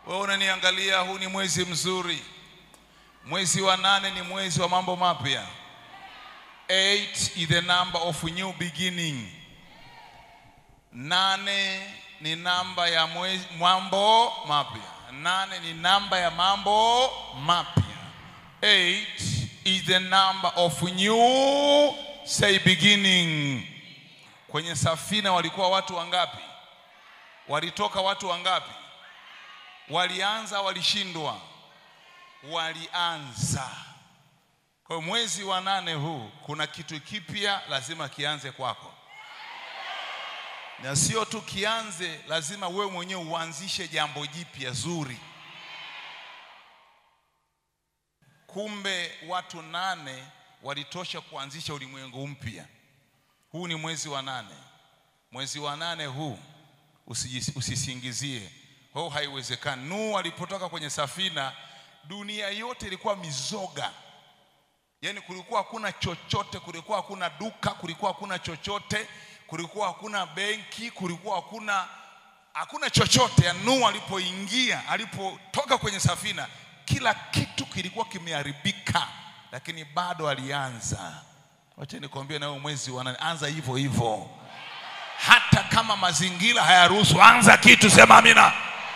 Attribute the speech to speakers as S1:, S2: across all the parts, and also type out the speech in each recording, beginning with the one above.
S1: Wewe unaniangalia, huu ni mwezi mzuri. Mwezi wa nane ni mwezi wa mambo mapya. Eight is the number of new beginning. Nane ni namba ya mwezi, mambo mapya. Nane ni namba ya mambo mapya. Eight is the number of new say beginning. Kwenye safina walikuwa watu wangapi? Walitoka watu wangapi? Walianza, walishindwa? Walianza. Kwa hiyo mwezi wa nane huu kuna kitu kipya lazima kianze kwako, na sio tu kianze, lazima wewe mwenyewe uanzishe jambo jipya zuri. Kumbe watu nane walitosha kuanzisha ulimwengu mpya. Huu ni mwezi wa nane. Mwezi wa nane huu usijis- usisingizie, oh, haiwezekani. Nuhu alipotoka kwenye safina, dunia yote ilikuwa mizoga, yaani kulikuwa hakuna chochote, kulikuwa hakuna duka, kulikuwa hakuna chochote, kulikuwa hakuna benki, kulikuwa hakuna hakuna chochote. Ya Nuhu alipoingia, alipotoka kwenye safina, kila kitu kilikuwa kimeharibika, lakini bado alianza. Wacha nikwambie, na wewe mwezi wa nane, anza hivyo hivyo hata kama mazingira hayaruhusu, anza kitu, sema amina,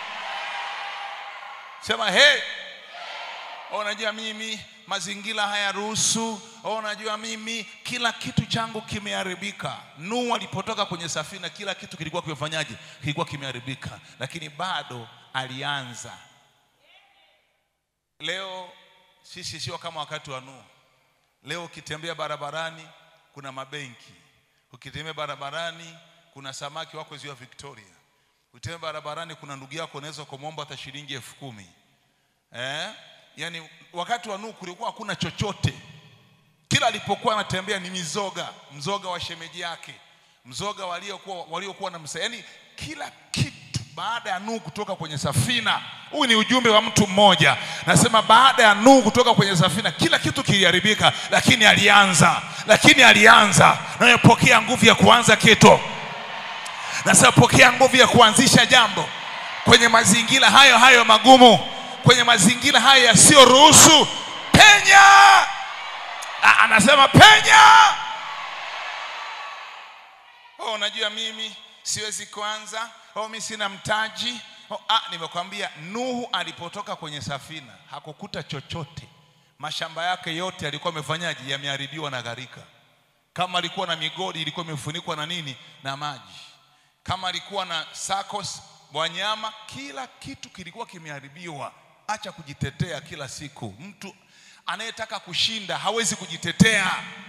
S1: sema hey. Oh, unajua mimi mazingira hayaruhusu. Oh, unajua mimi kila kitu changu kimeharibika. Nuhu alipotoka kwenye safina, kila kitu kilikuwa kimefanyaje? Kilikuwa kimeharibika, lakini bado alianza. Leo sisi sio kama wakati wa Nuhu. Leo ukitembea barabarani kuna mabenki, ukitembea barabarani kuna samaki wako ziwa Victoria, ukitembea barabarani kuna ndugu yako unaweza kumwomba hata shilingi elfu kumi eh? Yaani wakati wa Nuhu kulikuwa hakuna chochote, kila alipokuwa anatembea ni mizoga, mzoga wa shemeji yake, mzoga waliokuwa waliokuwa na msa, yaani kila kitu. Baada ya Nuhu kutoka kwenye safina, huu ni ujumbe wa mtu mmoja. Nasema baada ya Nuhu kutoka kwenye safina, kila kitu kiliharibika, lakini alianza, lakini alianza. Nawe pokea nguvu ya kuanza kitu. Nasema pokea nguvu ya kuanzisha jambo kwenye mazingira hayo hayo magumu, kwenye mazingira hayo yasiyoruhusu. Penya! A- Anasema penya! Oh, unajua mimi siwezi kuanza. Oh, mimi sina mtaji. Oh, ah, nimekwambia Nuhu alipotoka kwenye safina hakukuta chochote. Mashamba yake yote yalikuwa yamefanyaje? Yameharibiwa na gharika. Kama alikuwa na migodi ilikuwa imefunikwa na nini? Na maji. Kama alikuwa na SACCOS wanyama, kila kitu kilikuwa kimeharibiwa. Acha kujitetea kila siku. Mtu anayetaka kushinda hawezi kujitetea.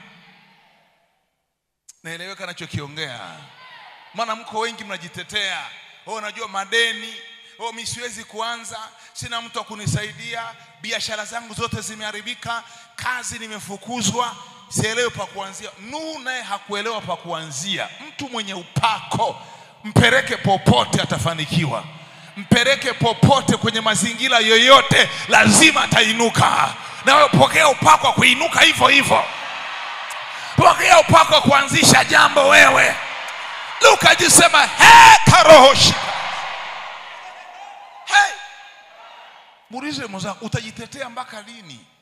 S1: Naeleweka nachokiongea? Maana mko wengi mnajitetea. Oh, unajua madeni. Oh, mimi siwezi kuanza, sina mtu wa kunisaidia, biashara zangu zote zimeharibika, kazi nimefukuzwa, sielewi pa kuanzia. Nuhu naye hakuelewa pa kuanzia. Mtu mwenye upako mpeleke popote, atafanikiwa. Mpeleke popote, kwenye mazingira yoyote, lazima atainuka. Nawe pokea upako wa kuinuka hivyo hivyo. Pokea upako wa kuanzisha jambo wewe. Luka jisema he karohoshi. Hey! Muulize mwenzako utajitetea mpaka lini?